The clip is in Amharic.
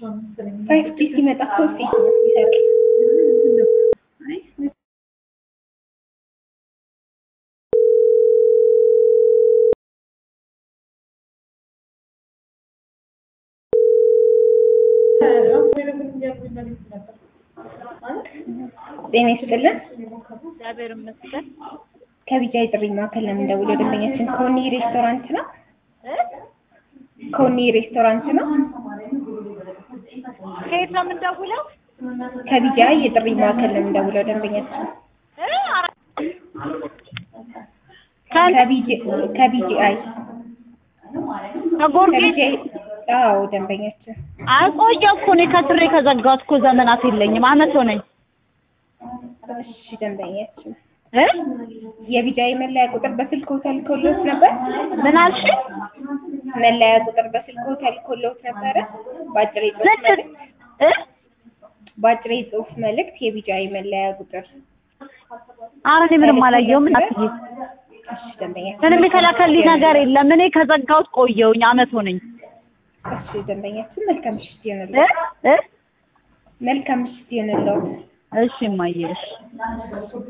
ፋይቭ ጂ ሲመጣ እኮ ሴት ነው ይሰራል። ጤና ይስጥልን። እግዚአብሔር ይመስገን። ከቢጃ የጥሪ ማዕከል ነው የምንደውለው። ደንበኛችን ኮኒ ሬስቶራንት ነው። ኮኒ ሬስቶራንት ነው። ከየት ነው የምንደውለው? ከቢጃ የጥሪ ማዕከል ነው የምንደውለው። ደንበኛችን እ? ከን- ከቢጂአይ ከጎርጊስ ከቢጂአይ አዎ፣ ደንበኛችን አቆየ እኮ እኔ ከስሬ ከዘጋሁት እኮ ዘመናት የለኝም አመት ሆነኝ እሺ፣ ደንበኛችን እ? የቢጃይ መለያ ቁጥር በስልክ ተልኮሎት ነበር። ምን አልሽ? መለያ ቁጥር በስልክ ተልኮሎት ነበረ። በአጭር የጽሁፍ ስንት መልእክት እ? በአጭር የጽሁፍ መልእክት የቢጃይ መለያ ቁጥር ኧረ እኔ ምንም አላየሁም እናትዬ እሺ፣ ደንበኛችን ምንም የተላከልኝ ነገር የለም እኔ ከዘጋሁት ቆየሁኝ አመት ሆነኝ እሺ፣ ደንበኛችን መልካም ምሽት እ? ይሆንልዎት። እ? መልካም ምሽት ይሆንልዎት። እሺ እማዬ እሺ